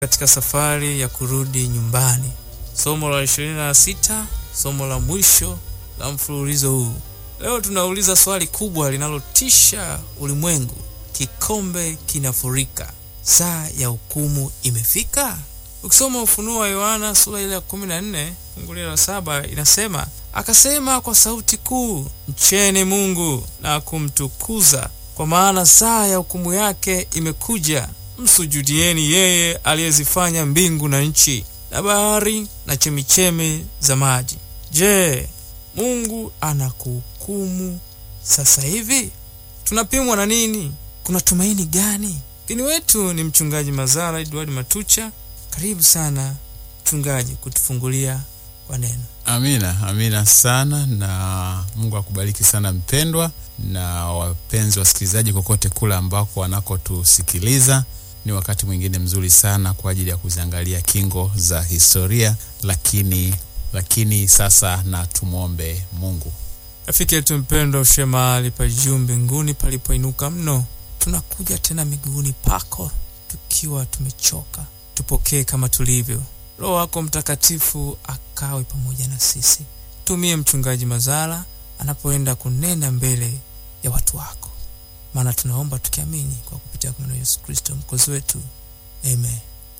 katika safari ya kurudi nyumbani. Somo la 26, somo la mwisho la mfululizo huu. Leo tunauliza swali kubwa linalotisha ulimwengu: kikombe kinafurika, saa ya hukumu imefika? Ukisoma Ufunuo wa Yohana sura ile ya 14 fungu la saba inasema, akasema kwa sauti kuu, mcheni Mungu na kumtukuza, kwa maana saa ya hukumu yake imekuja. Msujudieni yeye aliyezifanya mbingu na nchi na bahari na chemichemi za maji. Je, Mungu anakuhukumu sasa hivi? Tunapimwa na nini? Kuna tumaini gani? Mgeni wetu ni mchungaji Mazara Edward Matucha. Karibu sana mchungaji, kutufungulia kwa neno. Amina, amina sana, na Mungu akubariki sana mpendwa, na wapenzi wasikilizaji kokote kule ambako wanakotusikiliza. Ni wakati mwingine mzuri sana kwa ajili ya kuziangalia kingo za historia, lakini lakini sasa na tumwombe Mungu. Rafiki yetu mpendwa, ushe mahali pa juu mbinguni palipoinuka mno, tunakuja tena miguuni pako tukiwa tumechoka. Tupokee kama tulivyo. Roho wako Mtakatifu akawe pamoja na sisi. Tumie mchungaji Mazara anapoenda kunena mbele ya watu wako, maana tunaomba tukiamini kwa kupitia kwa Yesu Kristo mkozi wetu, amen.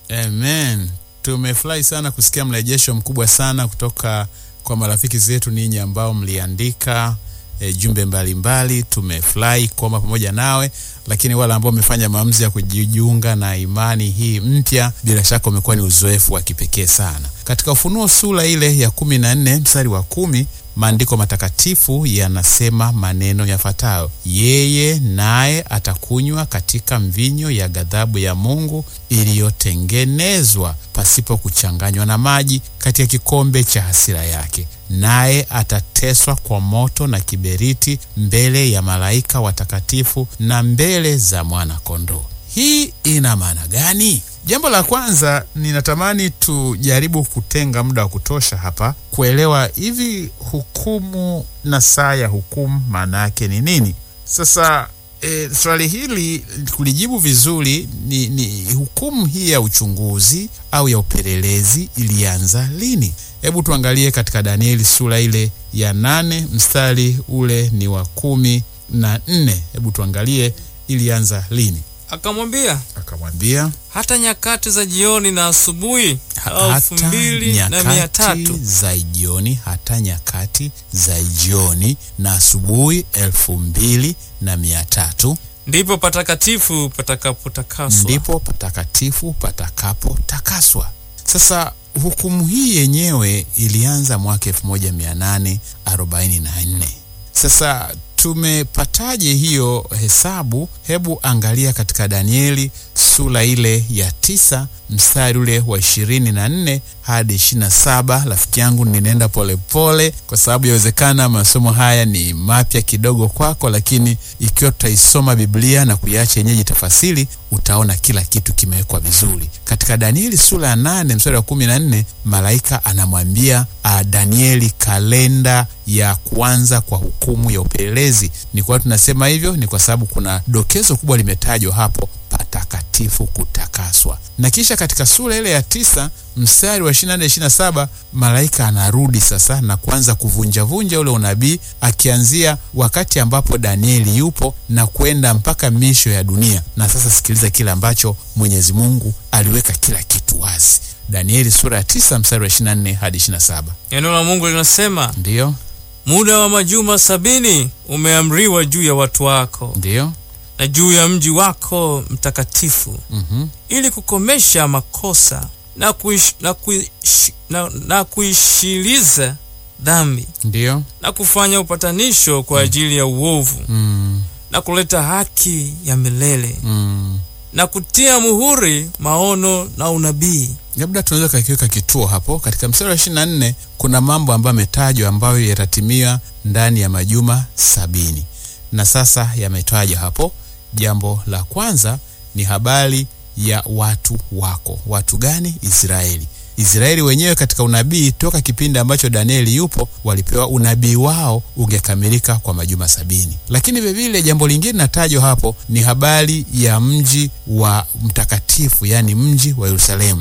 Amen. Tumefurahi sana kusikia mrejesho mkubwa sana kutoka kwa marafiki zetu ninyi ambao mliandika e, jumbe mbalimbali. Tumefurahi kuomba pamoja nawe, lakini wale ambao wamefanya maamuzi ya kujiunga na imani hii mpya, bila shaka umekuwa ni uzoefu wa kipekee sana. Katika Ufunuo sura ile ya kumi na nne mstari wa kumi maandiko matakatifu yanasema maneno yafuatayo: yeye naye atakunywa katika mvinyo ya ghadhabu ya Mungu iliyotengenezwa pasipo kuchanganywa na maji katika kikombe cha hasira yake, naye atateswa kwa moto na kiberiti mbele ya malaika watakatifu na mbele za mwana-kondoo. Hii ina maana gani? Jambo la kwanza, ninatamani tujaribu kutenga muda wa kutosha hapa kuelewa hivi hukumu na saa ya hukumu maana yake ni nini. Sasa e, swali hili kulijibu vizuri ni, ni hukumu hii ya uchunguzi au ya upelelezi ilianza lini? Hebu tuangalie katika Danieli sura ile ya nane mstari ule ni wa kumi na nne. Hebu tuangalie ilianza lini. Akamwambia, Akamwambia hata nyakati za jioni na asubuhi hata elfu mbili na mia nyakati tatu za jioni, hata nyakati za jioni na asubuhi elfu mbili na mia tatu ndipo patakatifu patakapotakaswa. ndipo patakatifu patakapotakaswa. Sasa hukumu hii yenyewe ilianza mwaka elfu moja mia nane arobaini na nne. Sasa tumepataje hiyo hesabu? Hebu angalia katika Danieli sura ile ya tisa mstari ule wa ishirini na nne hadi ishirini na saba. Rafiki yangu, ninaenda polepole kwa sababu yawezekana masomo haya ni mapya kidogo kwako, lakini ikiwa tutaisoma Biblia na kuiacha yenyeji tafasiri, utaona kila kitu kimewekwa vizuri. Katika Danieli sura ya nane mstari wa kumi na nne malaika anamwambia a, Danieli kalenda ya kuanza kwa hukumu ya upelelezi. Ni kwa tunasema hivyo ni kwa sababu kuna dokezo kubwa limetajwa hapo, patakatifu kutakaswa. Na kisha katika sura ile ya tisa mstari wa 24 27, malaika anarudi sasa na kuanza kuvunjavunja ule unabii, akianzia wakati ambapo Danieli yupo na kwenda mpaka misho ya dunia. Na sasa sikiliza kile ambacho Mwenyezi Mungu aliweka kila kitu wazi. Danieli sura ya tisa mstari wa 24 hadi 27. Neno la Mungu linasema, Ndiyo, muda wa majuma sabini umeamriwa juu ya watu wako ndiyo, na juu ya mji wako mtakatifu, mhm, ili kukomesha makosa na, kuish, na, kuish, na, na kuishiliza dhambi ndiyo, na kufanya upatanisho kwa ajili ya uovu mm, na kuleta haki ya milele mm. na kutia muhuri maono na unabii. labda tunaweza kakiweka kituo hapo katika mstari wa ishirini na nne kuna mambo ambayo yametajwa ambayo yatatimia ndani ya majuma sabini na sasa yametajwa hapo jambo la kwanza ni habari ya watu wako watu gani israeli Israeli wenyewe katika unabii toka kipindi ambacho Danieli yupo walipewa unabii wao ungekamilika kwa majuma sabini. Lakini vilevile jambo lingine natajwa hapo ni habari ya mji wa mtakatifu, yaani mji wa Yerusalemu.